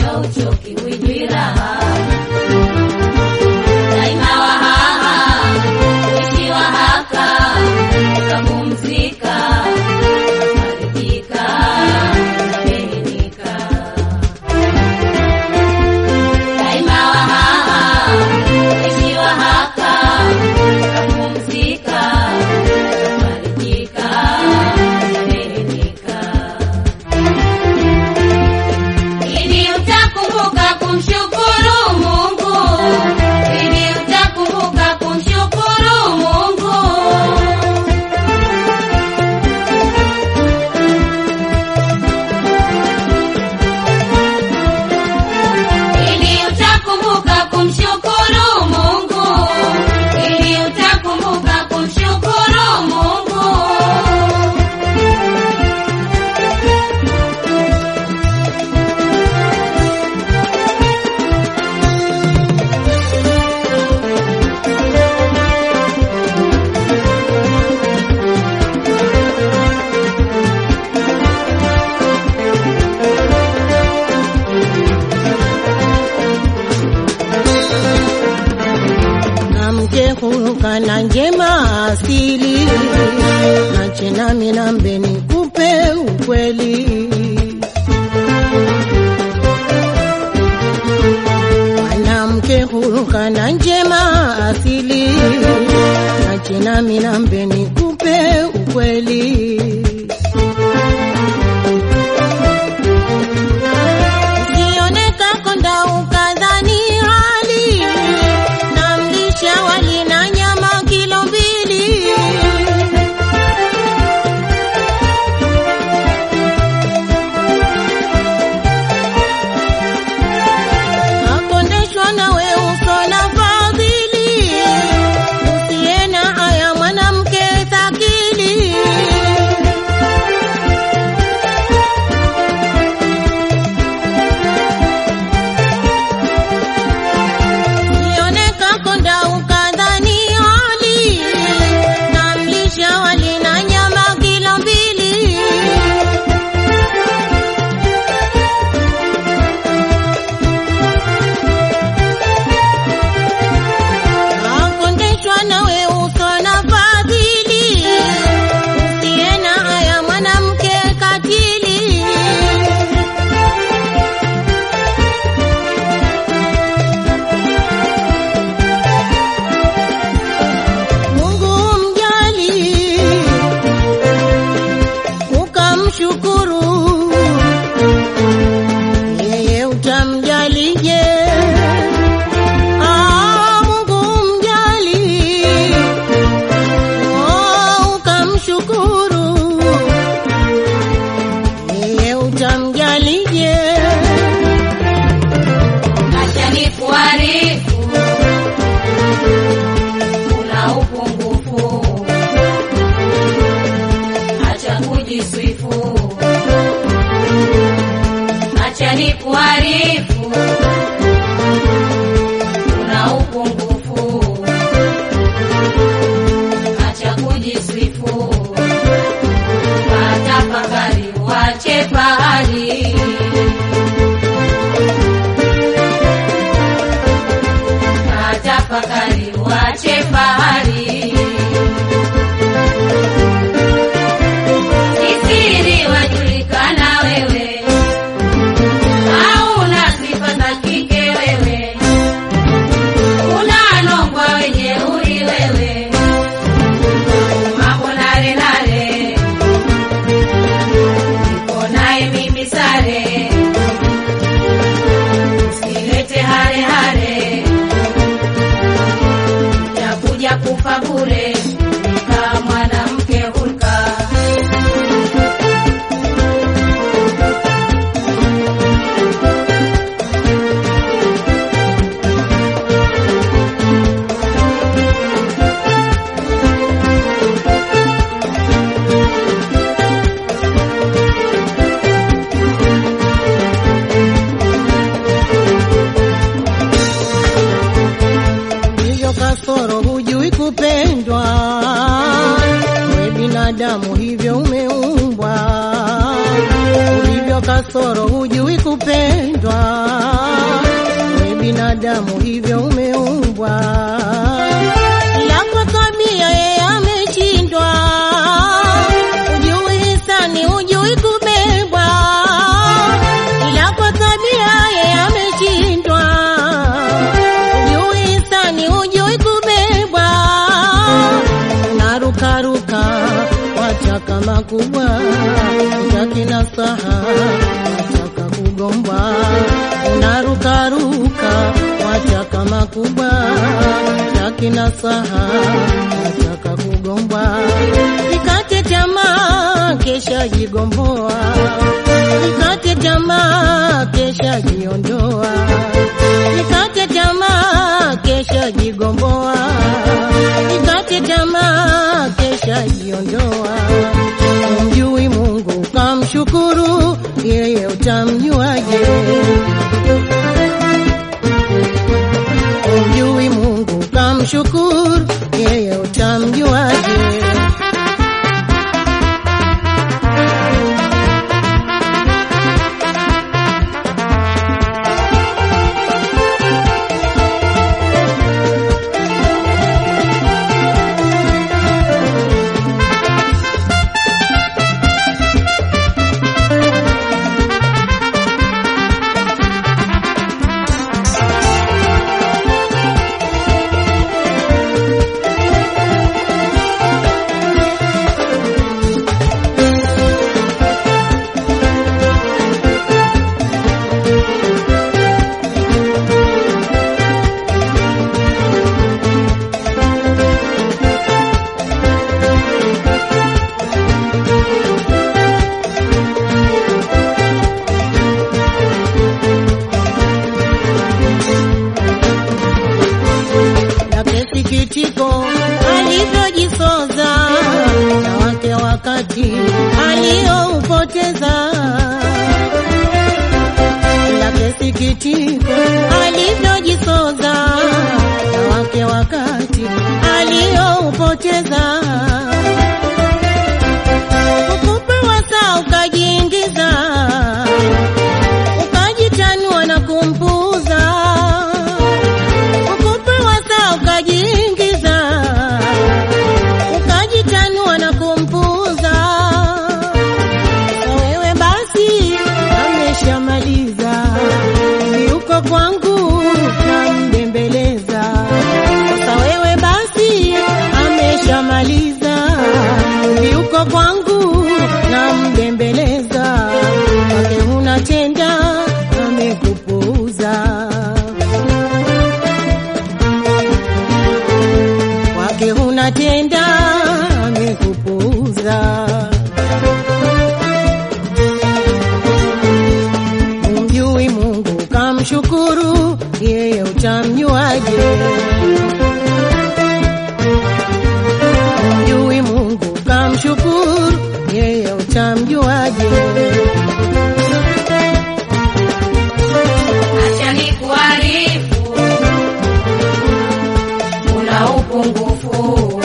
hauchoki wijwi raha daima wahaha uishi wahaka ukapumzika farijika umeridhika daima wahaha uishi wahaka ukapumzika farijika umeridhika ili utakumbuka kumshukuru Mungu, ili utakumbuka kumshukuru Mungu. Ili utakumbuka kumshukuru Mungu, ili utakumbuka kumshukuru Mungu. na mke huruka na njema asili na chenami na mbeni kupe ukweli mwanamke huruka na njema asili na chenami na mbeni kupe ukweli Usioneka konda ukadhani hali na mlisha wali na nyama kilo mbili. Akondeshwa nawe uso na fadhili, usiye na haya mwanamke thakili. Sioneka konda ukadhani hali na mlisha wali na nyama kilo mbili. Akondeshwa nawe uso na fadhili, usiye na haya mwanamke katili. Mungu mjali ukamshukuru, yeye utamjalije? Ah, Mungu mjali oh, ukamshukuru, yeye utamjalije? Acha nikuarifu, una upungufu, acha kujisifu. Acha nikuarifu, una upungufu, acha kujisifu. Patafakari, wache pahali tafakari wache fahari sisiri wajulikana wewe hauna sifa za kike wewe unanongwa wenye uri wewe mambo nare nare niko naye mimi sare usilete hare hare utakuja kufa bure kama mwanamke hulka hivyo kasoro hujui kupendwa, we binadamu hivyo umeumbwa, ulivyo kasoro hujui kupendwa, binadamu hivyo umeumbwa, ila kwa tabia yeye ameshindwa. Ujui hisani, ujui kubebwa, ila kwa tabia yeye ameshindwa. Ujui hisani, ujui kubebwa, unarukaruka wataka makubwa, utaki nasaha, wataka kugombwa, unarukaruka wataka makubwa, utaki nasaha, wataka kugombwa, ikate tamaa, kesha jigomboa, ikate tamaa, kesha jiondoa, ikate tamaa, kesha jigomboa, ikate tamaa, kesha jiondoa. Umjui Mungu kamshukuru, yeye utamjuaje? Umjui Mungu kamshukuru, yeye utamjuaje? lake sikitiko alivyojisoza na wake wakati alioupoteza lake sikitiko alivyojisoza na wake wakati alioupoteza ukupewa saa ukajiingiza ukajitanua na kumpuuza ukupewa saa ukajiingiza ukajitanua na kumpuuza na wewe basi ameshamaliza yuko kwangu nambembeleza sasa wewe basi ameshamaliza yuko kwangu nambembeleza wake unatenda amekupuuza wake unatenda amekupuuza. Umjui Mungu kamshukuru, yeye utamjuaje? Umjui Mungu kamshukuru, yeye utamjuaje? Acha nikuarifu, una upungufu,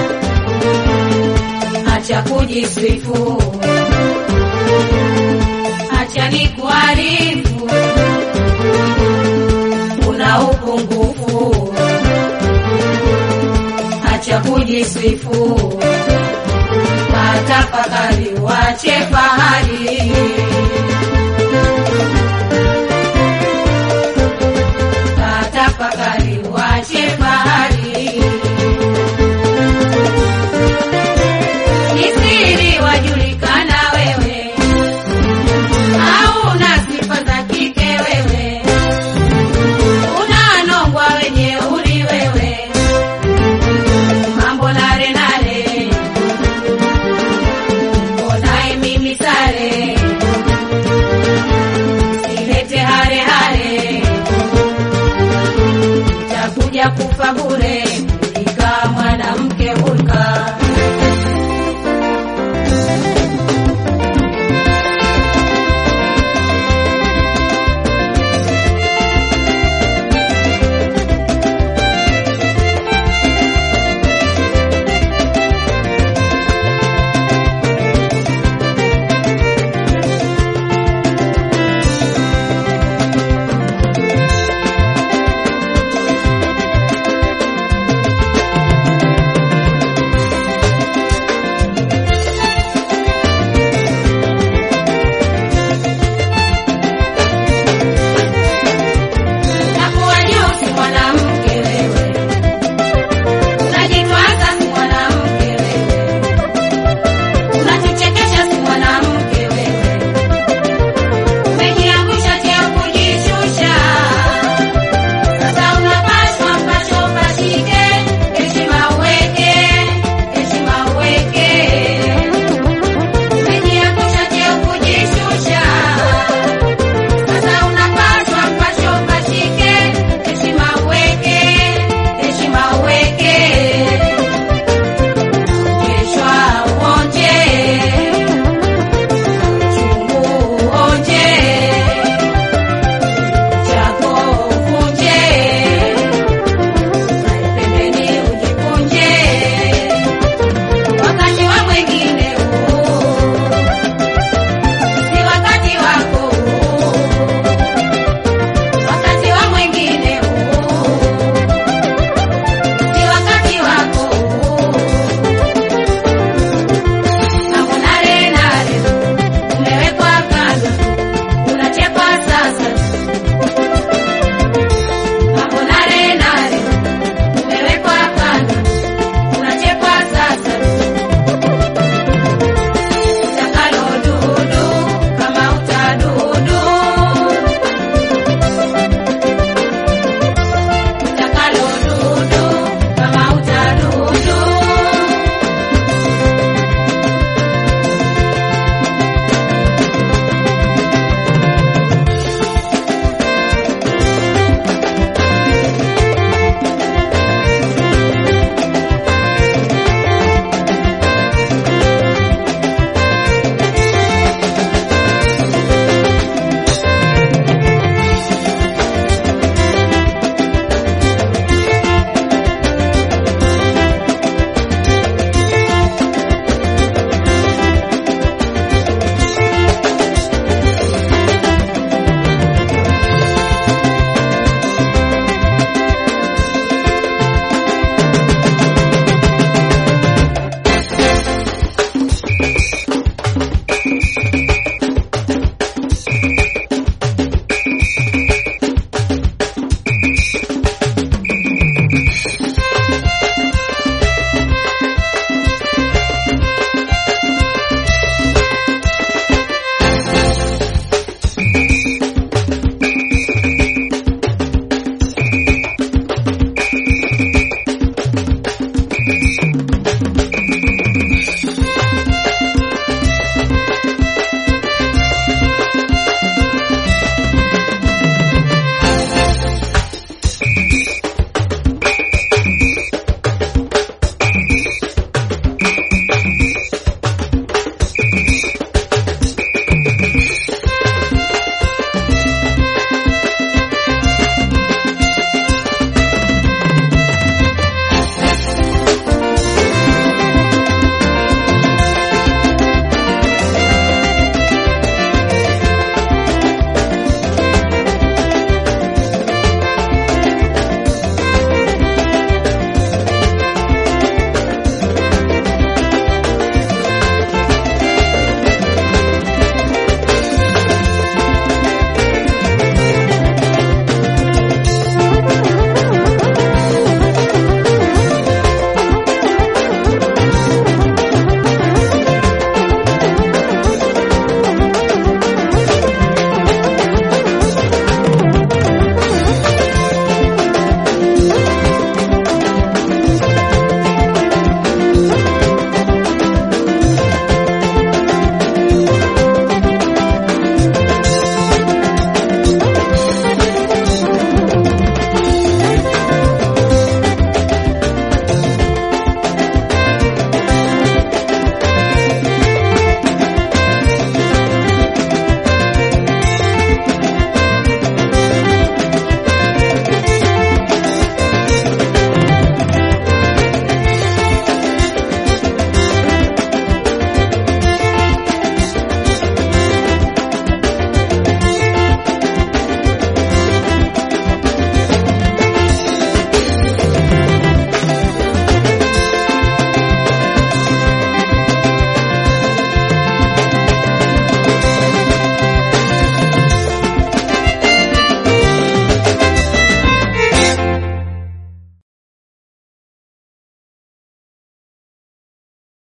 acha kujisifu. Acha nikuarifu, una upungufu, acha kujisifu. Matafakari, wache fahari Tafakari wache fahari, ni siri wajulikana wewe, au una sifa za kike wewe, unanongwa wenye uli wewe, mambo nare nare, onaye mimi sare, silete hare hare takuja kufa bure,